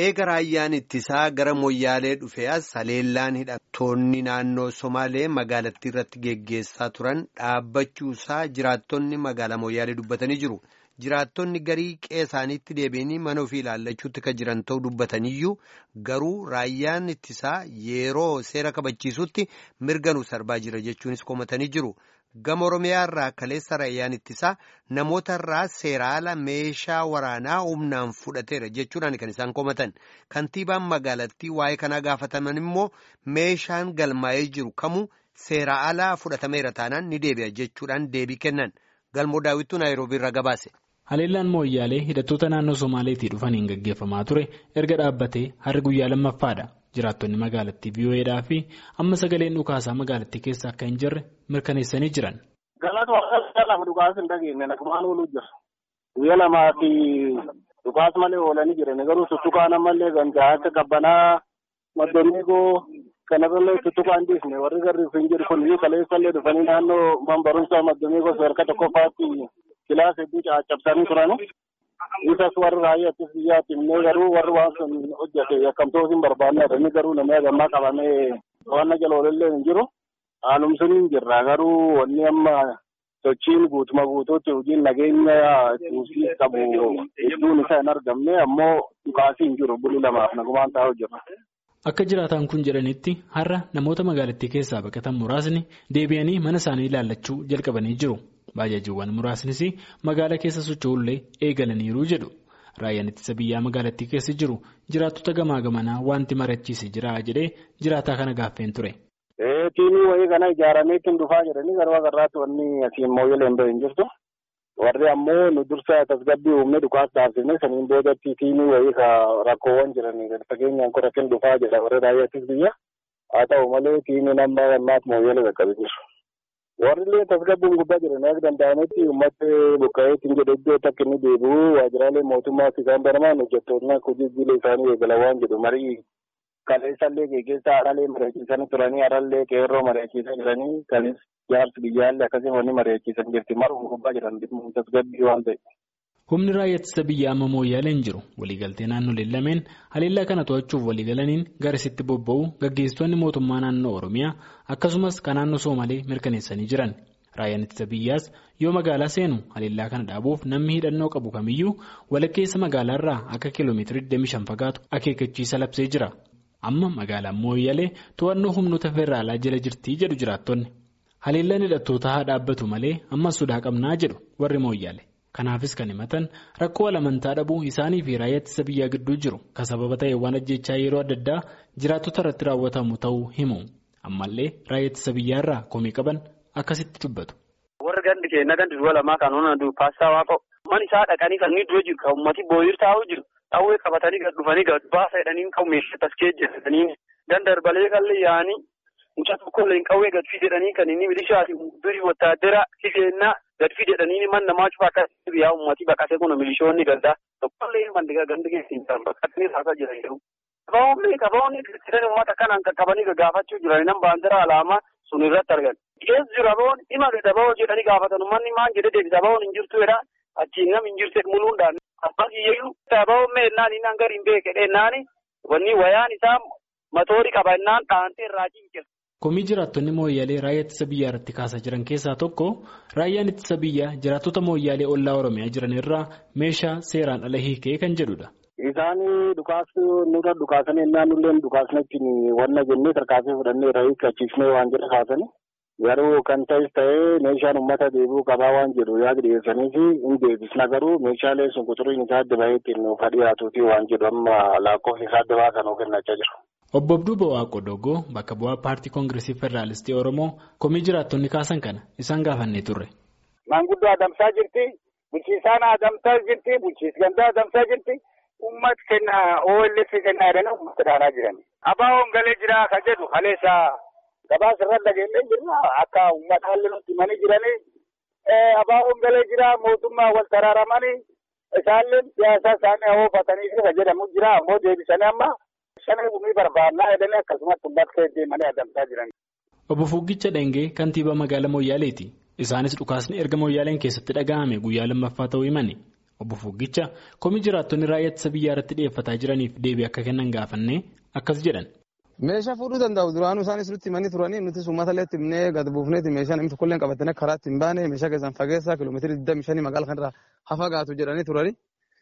Eega raayyaan ittisaa gara Moyyaalee dhufe as haleellaan hidhattoonni naannoo Somaalee magaalattii irratti geggeessaa turan dhaabbachuusaa jiraattonni magaalaa Moyyaalee dubbatanii jiru. Jiraattonni garii qe'ee isaaniitti deebi'anii mana ofii ilaallachuutti kan jiran ta'uu dubbataniyyuu garuu raayyaan ittisaa yeroo seera kabachiisutti mirga nu sarbaa jira jechuunis komatanii jiru. Gama Oromiyaa irraa kaleessa raayyaan ittisaa namoota irraa seera ala meeshaa waraanaa humnaan fudhateera jechuudhaan kan isaan komatan. Kantiibaan magaalattii waa'ee kanaa gaafataman immoo meeshaan galmaa'ee jiru kamuu seera alaa fudhatameera taanaan ni deebi'a jechuudhaan deebii kennan. Galmoo daawwittuu Naayiroobii irraa gabaase. Haleellaan Mooyyaalee hidhattoota naannoo Somaaleetii dhufaniin gaggeeffamaa ture erga dhaabbatee har'a guyyaa lammaffaadha. Jiraattonni magaalattii VOAdhaa fi amma sagaleen dhukaasaa magaalattii keessa akka hin jirre mirkaneessanii jiran. Galata waaqessaa lafa dhukaas hin dhageenye nagumaan ooluu jira. Guyyaa lamaa fi dhukaas malee oolanii jiran garuu tuttukaan ammallee gandaa akka qabbanaa maddooniigoo kanarrallee tuttukaan dhiisne warri garri hin jiru kun kaleessallee dhufanii naannoo man barumsaa maddooniigoo sadarkaa tokkoffaatti kilaasa hedduu caccabsanii turan. Isas warri raayyaa ittisa biyyaatti himnee garuu warri waan sun hojjete yakkamtoota hin barbaanne inni garuu namni hagammaa qabamee to'annaa jala oolillee hin jiru. Haalum sun hin jirra garuu wanni amma sochiin guutuma guutuutti hojiin nageenya tuusii qabu hedduun isaa hin argamne ammoo dhukaasii hin jiru buli lamaaf nagumaan taa'u jira. Akka jiraataan kun jedhanitti har'a namoota magaalattii keessaa baqatan muraasni deebi'anii mana isaanii ilaallachuu jalqabanii jiru. Baajaajiiwwan muraasnis magaalaa keessa socho'ullee eegalaniiru jedhu. Raayyaan ittisa biyyaa magaalattii keessa jiru jiraattota gamaa gamanaa wanti marachiise jira jedhee jiraataa kana gaaffeen ture. Tiimii wayii kana ijaaramee ittiin dhufaa jedhanii garuu agarraatti wanni asiin mooyyalee hin bahin jirtu. Warri ammoo nu dursa tasgabbii uumnee dhukaas dhaabsifne saniin boodatti tiimii wayii ka rakkoowwan jiranii gadi fageenyaan qoratiin dhufaa jedha warri raayyaa ittisa biyyaa. Haa ta'u malee tiimiin amma ammaatti mooyyalee qaqqabee jiru. Warri illee tasgabbiin gubbaa jiran akka danda'ametti uummata buqqa'eetiin jedhe iddoo takka inni deebi'u waajjiraalee mootummaas isaan baramaan hojjettoonni akka hojii jiilee isaanii eegalan waan jedhu marii kaleessallee geggeessaa haadhalee mari'achiisanii turanii har'allee qeerroo mari'achiisaa jiranii kanis jaarsi biyyaallee akkasii wanni mari'achiisan jirti maruun gubbaa jiran tasgabbii waan ta'e. Humni raayyaa ittisa biyyaa amma mooyyaalee hin jiru. Waliigaltee naannoleen lameen haleellaa kana to'achuuf waliigalaniin garasitti bobba'u gaggeessitoonni mootummaa naannoo Oromiyaa akkasumas kan naannoo Soomalee mirkaneessanii jiran. Raayyaan ittisa biyyaas yoo magaalaa seenu haleellaa kana dhaabuuf namni hidhannoo qabu kamiyyuu walakkeessa magaalaarraa akka kiiloomeetirii 25 fagaatu akeekkachiisa labsee jira. Amma magaalaan mooyyaalee to'annoo humnoota federaalaa jala jirti jedhu jiraattonni. Haleellaan hidhattootaa haa dhaabbatu malee ammas sodaa qabnaa jedhu warri mooyyaalee. Kanaafis kan himatan rakkoo amantaa dhabuu isaanii fi raayyaa ittisa biyyaa gidduu jiru kan sababa ta'e waan ajjechaa yeroo adda addaa jiraattota irratti raawwatamu ta'uu himu. Ammallee raayyaa ittisa biyyaarraa komii qaban akkasitti dubbatu. Warri gandi keenya gandi du'a lamaa kan onaan paastaa waa ta'u man isaa dhaqanii kan inni dura jiru kan uummati booyir taa'uu jiru dhawwee qabatanii gad dhufanii gad baasa jedhanii kan meeshaa taskee jedhanii dandarbalee kallee yaa'anii mucaa tokkollee hin qawwee gad jedhanii kan inni milishaati durii wattaadara kifeennaa gad jedhanii man namaa cufa akka biyyaa uummatii baqatee kun milishoonni gaddaa tokkollee mandigaa gandi keessa hin jiran baqatanii taasaa jiran jiru. Qabaawwanni qabaawwanni jiran uummata kanaan qaqqabanii gaggaafachuu jiran nan baandira alaamaa sun irratti argan. Keessa jiru abawoon dhima gadabawoo jedhanii gaafatan uummanni maan jedhee deebisa abawoon hin jirtu jedha achiin nam hin jirte muluudhaan abbaa kiyyayyuu abawoon meennaan inni hanga hin beeke dheennaan wanni wayaan isaa matoorii qaba innaan dhaantee irraa cincira. Komii jiraattonni mooyyaalee raayyaa ittisa biyyaa irratti kaasaa jiran keessaa tokko raayyaan ittisa biyyaa jiraattota mooyyaalee ollaa Oromiyaa jiran irraa meeshaa seeraan ala hiikee kan jedhudha. Isaan dhukaas nurra dhukaasanii naannolleen dhukaasnetti wanna jennee tarkaanfii fudhannee irraa hiikkachiifnee waan jedha kaasanii garuu kan ta'es ta'ee meeshaan uummata deebi'uu qabaa waan jedhu yaada dhiyeessanii fi hin deebisna garuu meeshaalee sun quxuriin isaa adda bahee ittiin nuuf dhiyaatuuti waan jedhu amma lakkoofsi isaa adda baasan of kennachaa jiru. Obbo Abduu Bawaa Dogoo bakka bu'aa paartii koongireesii federaalistii Oromoo komii jiraattonni kaasan kana isaan gaafannee turre. Maanguddoo adamsaa jirti, bulchiisaan adamsaa jirti, bulchiis gandaa adamsaa jirti, uummata kenna OLF kennaa jedhanii uummata dhaanaa jiran. Abaawoon galee jira kan jedhu kaleessa gabaasa irra dhageellee jirra akka uummata haalli nutti himanii jiranii abaawoon galee jira mootummaa wal taraaramanii isaallee siyaasa isaanii hoofatanii kan jedhamu jira ammoo deebisanii amma. Shanee gumii barbaannaa jedhanii akkasumas bakka deemanii adamsaa jiran. Obbo Fuggicha Dhengee kantiibaa magaalaa Mooyaaleeti. Isaanis dhukaasni erga Mooyaaleen keessatti dhaga'ame guyyaa lammaffaa ta'uu himani. Obbo Fuggicha komii jiraattonni raayyaa ittisa biyyaa irratti dhiyeeffataa jiraniif deebii akka kennan gaafannee akkas jedhan. Meeshaa fuudhuu danda'u duraanuu isaanis nutti himanii turanii nuti uummata illee himnee gad buufneeti meeshaa namni tokkollee qabatanii karaatti hin baane meeshaa keessaan fageessaa kiiloomeetirii 25 magaala kanarraa hafa gaatu jedhanii turanii.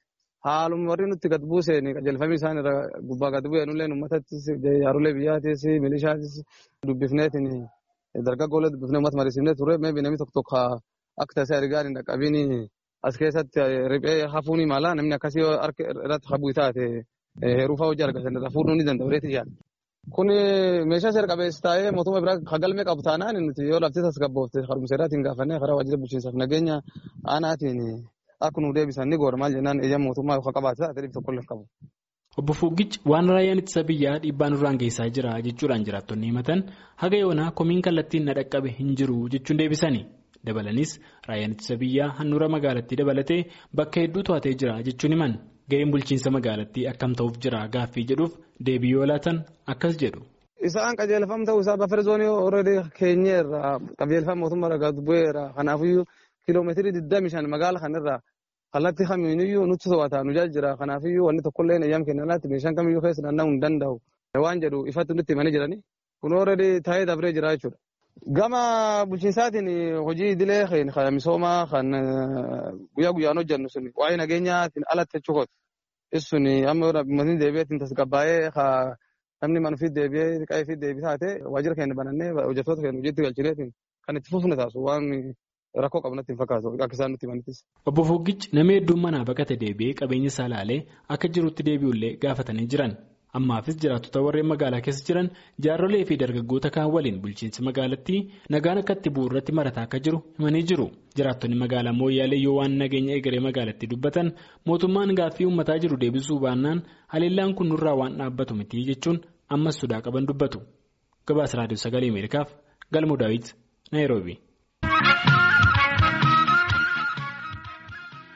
Haaluma warri nutti gad buuseen qajeelfamii isaan irra gubbaa gad bu'een illee uummatattis jaarolee biyyaatis milishaatis dubbifneetiin dargaggoolee dubbifnee uummata mariisifnee ture meebii namni tokko tokko akka taasisa ergaan hin dhaqqabiin as keessatti riphee hafuun mala namni akkasii harka irratti habuu taate heeruu fa'aa hojii argatan irraa fuudhuu ni danda'u reetii yaada. Kun meeshaa seera qabeessa taa'ee mootummaa biraa kagalmee qabu taanaan nuti yoo lafti tasgabboofte harumseeraatiin gaafannee karaa waajjira bulchiinsaaf nageenya aanaatiin akka nu deebisan ni goora maal jennaan eeyyama mootummaa yookaan qabaate taate dhibbi tokkollee qabu. Obbo Fuggichi waan raayyaan ittisa biyyaa dhiibbaa nurraan geessaa jira jechuudhaan jiraattonni himatan haga yoonaa komiin kallattiin na dhaqqabe hin jiru jechuun deebisani. Dabalanis raayyaan ittisa biyyaa handhuura magaalattii dabalatee bakka hedduu to'atee jira jechuun himan ga'een bulchiinsa magaalattii akkam ta'uuf jira gaaffii jedhuuf deebii yoo laatan akkas jedhu. Isaan qajeelfam ta'uu isaa bafere zoonii ooredii keenyeerra qajeelfama mootummaa irraa gad bu'eera kanaafiyyuu kiiloomeetirii 25 magaala kanarraa kallattii kamiiniyyuu nutti to'ata nu jira kanaafiyyuu wanni tokkollee eeyyam kennanaatti meeshaan kamiyyuu keessa naanna'uu hin danda'u waan jedhu ifatti nutti himanii jiranii kun ooredii taa'ee dabree jira jechuudha. Gama bulchiinsaatiin hojii idilee kan misoomaa kan guyyaa guyyaan hojjennu sun waa'ee nageenyaatiin alatti jechuudha. Isun amma uummatni deebi'eetiin tasgabbaa'ee namni mana ofii deebi'ee qe'ee ofii deebii taate waajjira keenya banannee hojjettoota keenya hojiitti galchineetiin kan itti fufne taasisu waan rakkoo qabu natti hin fakkaatu akka isaan nutti himanittis. Obbo Fuggichi nama hedduun manaa baqate deebi'ee qabeenya isaa ilaalee akka jirutti deebi'ullee gaafatanii jiran. Ammaafis jiraattota warreen magaalaa keessa jiran jaarrolee fi dargaggoota kaan waliin bulchiinsi magaalattii nagaan akka itti bu'u irratti marataa akka jiru himanii jiru. Jiraattonni magaalaa Mooyyaalee yoo waan nageenya egeree magaalattii dubbatan mootummaan gaaffii uummataa jiru deebisuu baannaan haleellaan kun nurraa waan dhaabbatu miti jechuun ammas sodaa qaban dubbatu. Gabaasa Raadiyoo Sagalee Ameerikaaf Galmoo Daawit Naayiroobii.